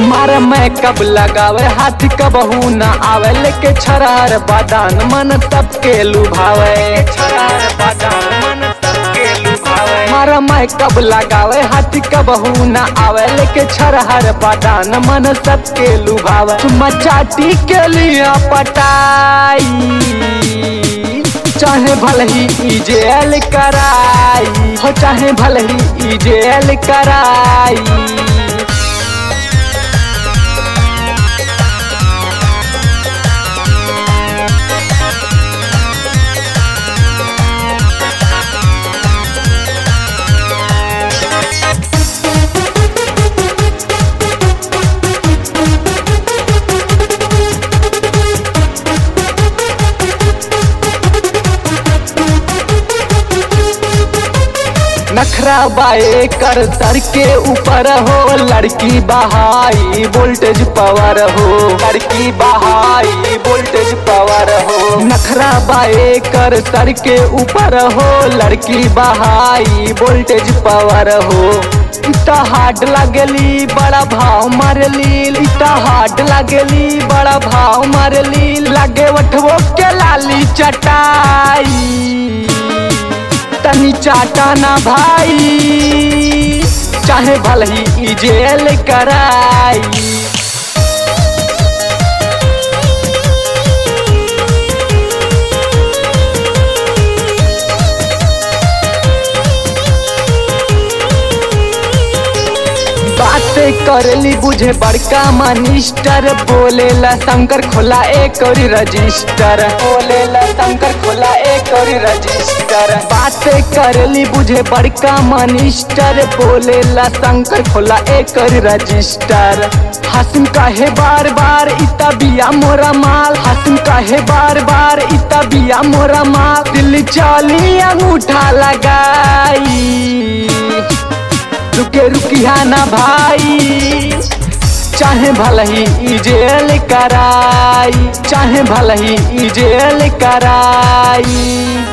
मार मैं कब लगावे हाथ कबहू न आवे लेके छरार बादान मन तब के लुभावे छरार बादान मन तब के लुभावे मार मैं कब लगावे हाथ कबहू न आवे लेके छरहर बादान मन सब के लुभावे चुम्मा चाटी के लिए पटाई चाहे भले ही ई जेल कराई हो चाहे भले ही ई जेल कराई नखरा बाए कर सर के ऊपर हो लड़की बहाई वोल्टेज पावर हो लड़की बहाई वोल्टेज पावर हो नखरा बाए कर सर के ऊपर हो लड़की बहाई वोल्टेज पावर हो इता हार्ड लागली बड़ा भाव मारली इता हार्ड लागली बड़ा भाव मारली लागे वठवो के लाली चटाई तनी चाटा ना भाई चाहे भल ही ई जेल कराई बातें करली बुझे बड़का मनिस्टर बोलेला शंकर खोला एक और रजिस्टर बोलेला शंकर खोला एक और रजिस्टर बातें करली बुझे बड़का मनिस्टर बोलेला शंकर खोला एक और रजिस्टर हसन कहे बार बार इता बिया मोरा माल हसन कहे बार बार इता बिया मोरा माल दिल चाली अंगूठा लगाई रुके रुकिया ना भाई चाहे भल ही ई जेल कराई चाहे भल ही ई जेल कराई